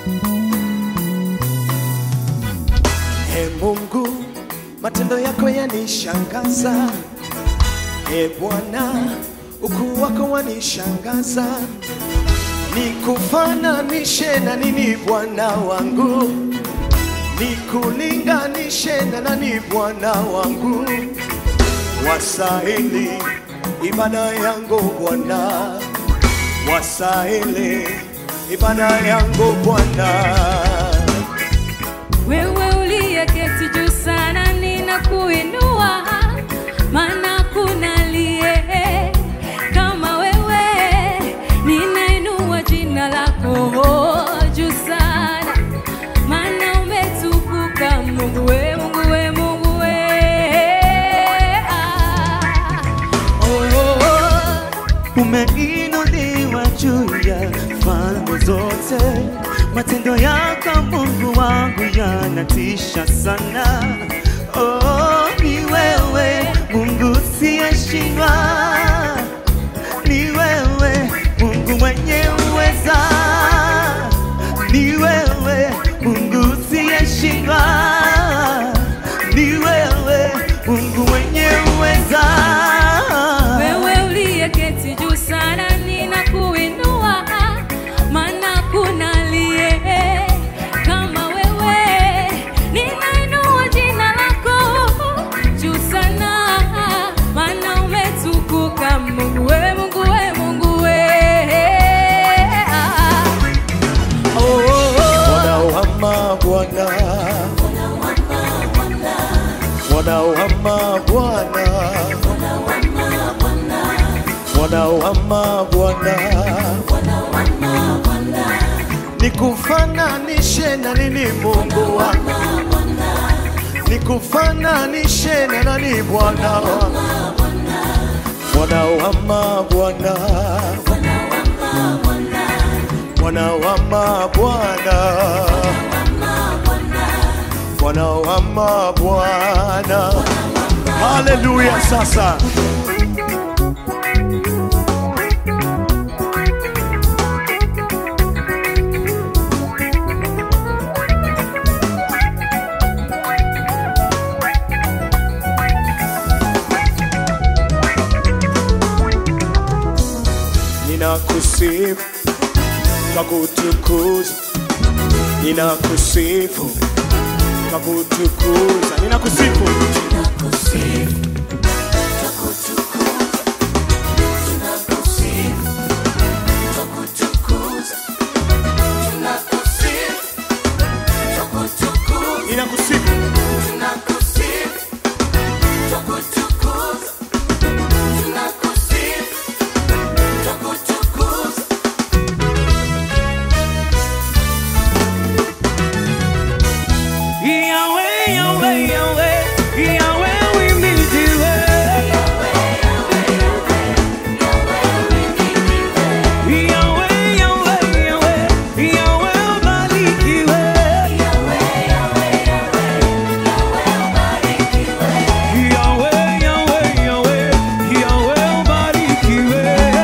E Mungu, matendo yako yanishangaza. E Bwana, ukuu wako wanishangaza. Nikufananishe na nini Bwana wangu? Nikulinganishe na nani Bwana wangu? Wasahili ibada yangu Bwana, wasahili ibada yangu Bwana. Wewe uliyeketi juu sana, ninakuinua, maana kuna aliye kama wewe. Ninainua jina lako juu sana, maana umetukuka, Mungu we, Mungu we, Mungu we. Ah. Oh, oh, oh. umeinuliwa juu ya falme zote. Matendo yako Mungu wangu yanatisha sana. Oh, ni wewe Mungu siyeshindwa, ni wewe Mungu mwenye uweza, ni wewe Mungu siyeshindwa, ni wewe Mungu mwenye uweza. Wewe uliyeketi juu sana, ninakuinua, maana kuna aliye kama wewe. Ninainua jina lako juu sana, maana umetukuka, Mungu we, Mungu we, Mungu we. Ah. Oh, oh, oh. Wanaohama Bwana, wanaohama Bwana, wanaohama Bwana, nikufananishe na nini Mungu wangu? Nikufananishe na nani Bwana wangu? Wanaohama Bwana, wanaohama Bwana wanaohama Bwana. Haleluya! Sasa ninakusifu kwa kutukuza, ninakusifu kwa kutukuza, ninakusifu ninakusifu Yahweh, Yahweh, Yahweh, Yahweh, we need you. Yahweh, Yahweh, Yahweh, Yahweh, ubarikiwe. Yahweh, Yahweh, Yahweh, Yahweh, ubarikiwe.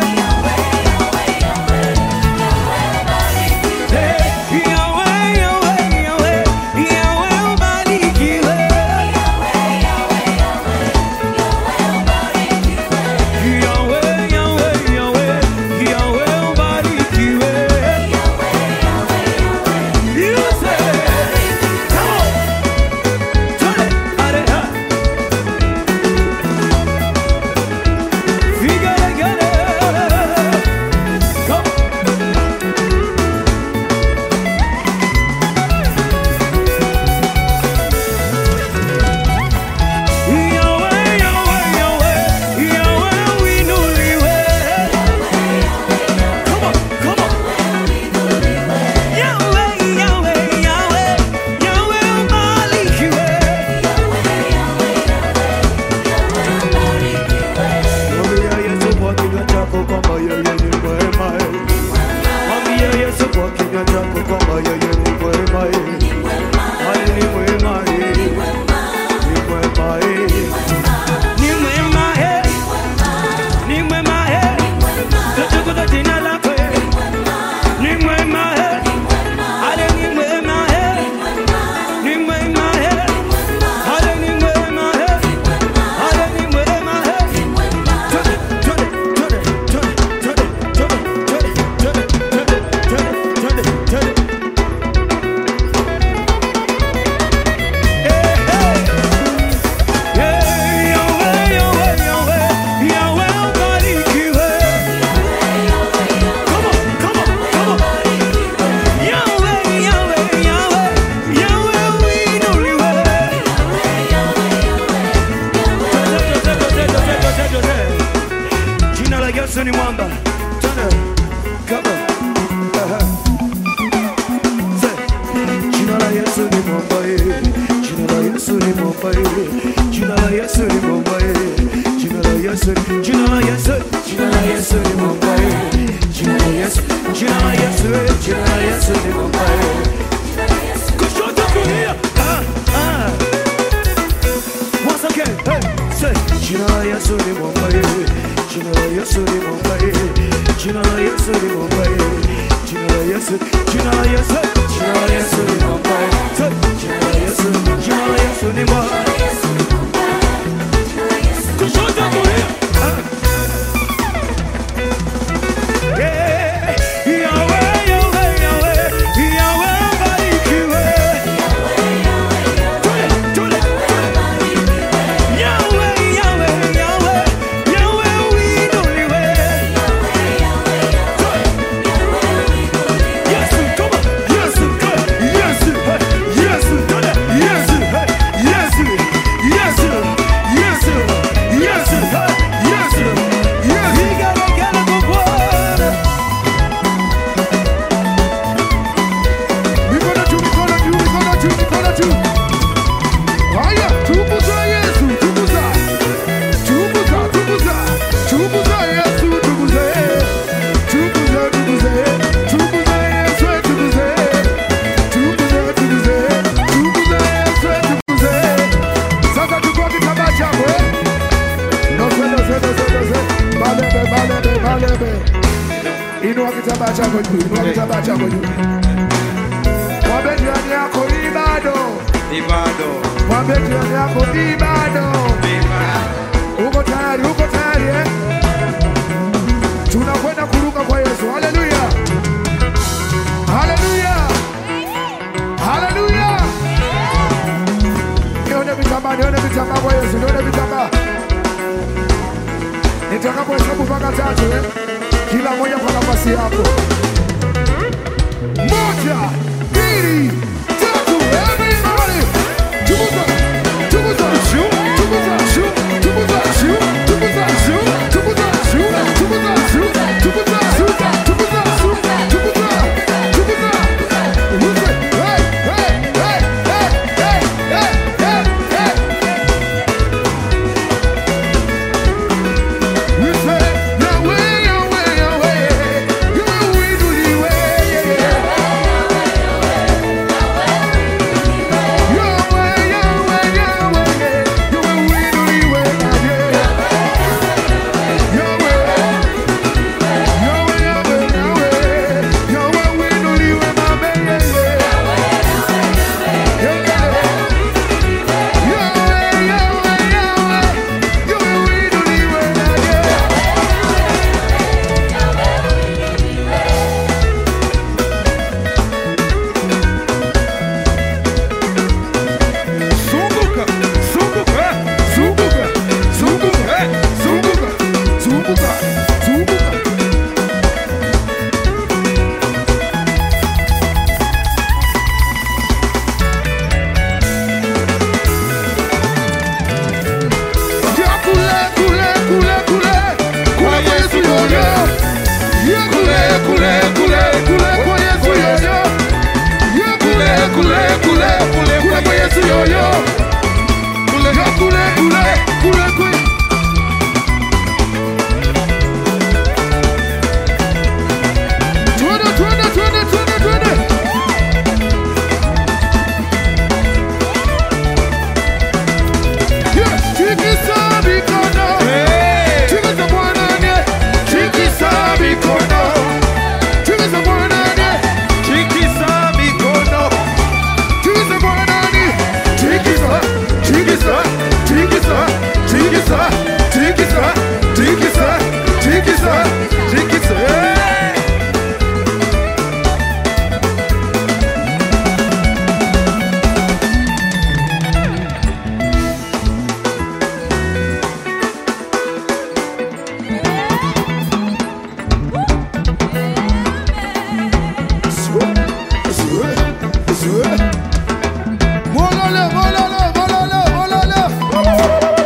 Hey, Yahweh, Yahweh, Yahweh, Yahweh, ubarikiwe. Yahweh, Yahweh, Yahweh, Yahweh, ubarikiwe. You say, come on. Turn it, turn it, huh? We gotta get it. Come on. Yahweh, Yahweh, Yahweh, Yahweh, we know you well. Come on, come on. Yahweh, Yahweh, Yahweh, Yahweh, Malik, you Mwambie Yesu kwa kinywa chako kwamba yeye ni mwema. Mwambie Yesu kwa kinywa chako kwamba yeye ni mwema. Yeye ni mwema. Ni mwema. Ni mwema. Ni mwema. Tutukuza jina lako. Ni mwema. Haleluya. jina la Yesu ni bomba, jina la Yesu, jina la Yesu, jina la Yesu ni bomba, jina la Yesu, jina la Yesu ni bomba. Kushoto kulia. Yeah, Yahweh, Yahweh, Yahweh, Yahweh barikiwe. Tule, tule, tule. Yahweh, Yahweh, Yahweh, Yahweh uinuliwe. Yesu, come on. Yesu, come. Yesu, hey. Yesu, tule. Yesu, hey. Yesu, Yesu, Yesu, Yesu, hey. Yesu, Yesu. Igalagala kwa Bwana. Mikono juu, mikono juu, mikono juu, mikono juu. Haya, tukuza Yesu, tukuza. Tukuza, tukuza. Tukuza Yesu, tukuze. Tukuze, tukuze. Tukuze Yesu, tukuze. Tukuze, tukuze. Tukuze Yesu, tukuze. Sasa chukua kitambaa chako, eh? Nose, nose, nose, nose. Malebe, malebe, malebe. Inua kitambaa chako juu, inua kitambaa chako juu. Mwambie jirani yako ni bado. Ni bado. Mwambie jirani yako ni bado. Uko tayari? Uko tayari eh? Tunakwenda kuruka kwa Yesu. Haleluya! Haleluya! Haleluya! Nione vitambaa, nione vitambaa kwa Yesu, nione vitambaa. Nitakapohesabu mpaka tatu eh? Kila moja kwa nafasi yako. Moja, mbili, tatu. Everybody. Tukuza, tukuza, shu, tukuza, shu, tukuza, shu, tukuza, shu, tukuza, shu, tukuza, shu, tukuza, shu, tukuza, shu, tukuza, tukuza. Use, hey, hey, hey, hey, hey, hey, hey, hey. We say, Yahweh, Yahweh, Yahweh, Yahweh, we do the way, yeah, yeah. Zunguka, zunguka, zunguka, zunguka, zunguka, zunguka, zunguka. Ya kule, kule, kule, kule, kwa Yesu yoyo. Ya kule, kule, kule, kule, kwa Yesu yoyo. Ya kule, kule, kule, kule, kule, kwa Yesu yoyo. Ya kule, kule, kule, kule. Twende, twende, twende, twende, twende. Yeah, tikisa mikono. Tikisa Bwana ndiye. Tikisa mikono. Tikisa Bwana ndiye. Tikisa mikono. Tikisa Bwana ndiye. Tikisa, tikisa, tikisa, tikisa, tikisa, tikisa, tikisa, tikisa. Hey! Molole, molole, molole, molole.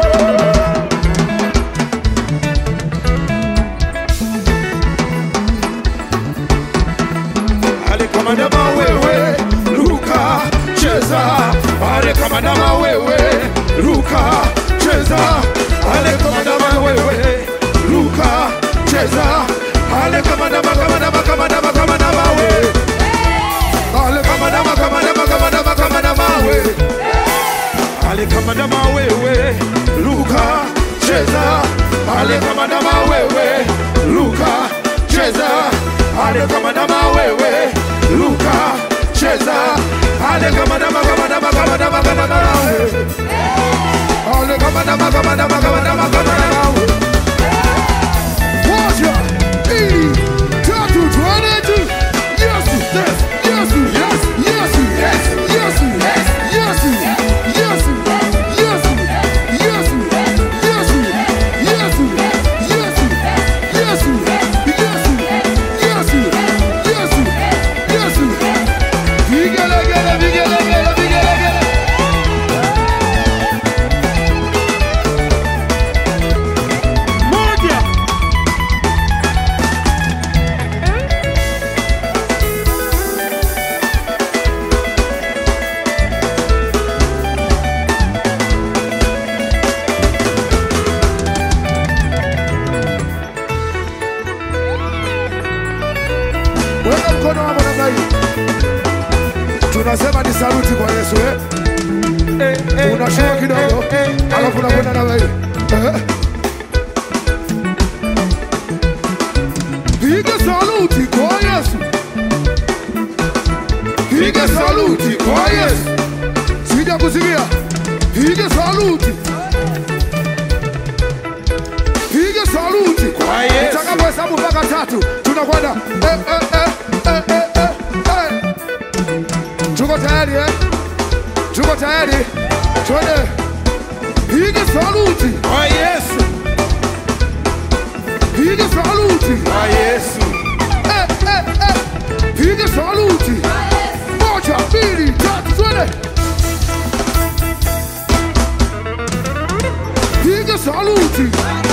Ale kama ndama wewe, ruka, cheza. Ale kama ndama wewe, ruka, cheza. Ale kama ndama wewe, ruka, cheza. Ale kama ndama, kama ndama, kama ndama, kama ndama wewe. Ale kama ndama, kama ndama, kama ndama, kama ndama wewe. Ale kama ndama wewe, ruka, cheza. Ale kama ndama wewe, ruka, cheza. ale kama ndama wewe, ruka, cheza, ale kama ndama, kama ndama, kama ndama, kama ndama wewe. Ale kama ndama, kama ndama, kama ndama, kama ndama wewe. Moja, mbili, tatu, twende juu. Yesu, yes, Yesu, yes, Yesu, yes, Yesu, yes, Yesu, Yesu, Yesu, Yesu, Yesu, Yesu, Yesu, Yesu, Yesu, Yesu, Yesu, Yesu. Vigelegele, vigelegele, vigelegele. Moja. Weka mkono wako namna hii. Tunasema ni saluti kwa Yesu eh? Unashuka kidogo, alafu unakwenda namna hii. Eh? Piga saluti kwa Yesu. Piga saluti kwa Yesu. Sija kusikia. Piga saluti. Piga saluti Kwa Yesu. Utakapohesabu mpaka tatu tunakwenda eh, eh, eh, eh, eh, eh, eh. Tuko tayari eh? Tuko tayari, twende. Piga saluti, Kwa Yesu. piga saluti, Kwa Yesu. eh, eh, eh. Piga saluti, moja, mbili, tatu, twende. Piga saluti,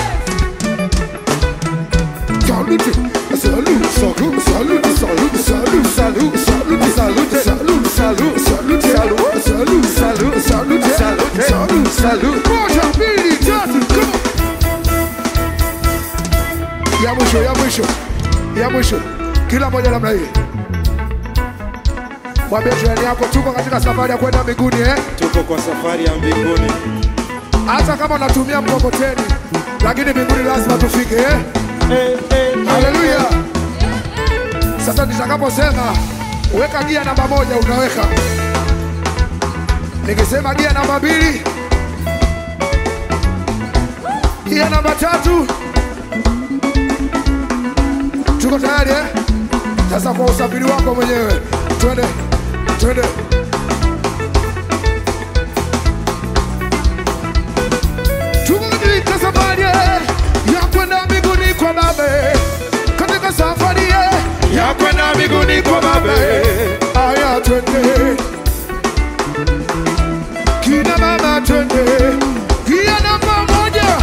saluti, saluti, saluti, saluti, saluti, saluti, saluti, saluti, saluti, saluti, saluti, saluti, saluti, saluti, saluti, saluti, saluti, saluti. Moja, mbili, tatu, come on. Ya mwisho, ya mwisho, ya mwisho, kila moja namna hii. Mwambie jirani yako tuko katika safari ya kwenda mbinguni eh? Tuko kwa safari ya mbinguni. Hata kama unatumia mkokoteni, lakini mbinguni lazima tufike eh? Haleluya! Sasa nitakaposema weka gia namba moja, unaweka. Nikisema gia namba mbili, gia namba tatu, tuko tayari eh? Sasa kwa usafiri wako mwenyewe, twende twende. Tuko katika safari ya kwenda mbinguni kwa Baba, katika safari Ya kwenda mbinguni kwa Baba. Aya, twende kina mama, twende kia namba moja,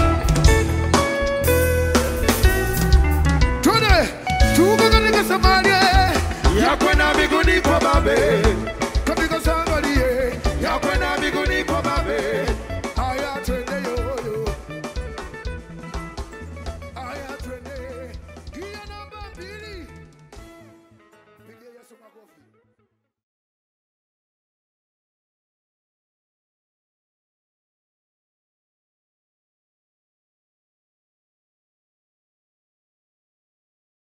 twende tuko katika safari Ya kwenda mbinguni kwa Baba.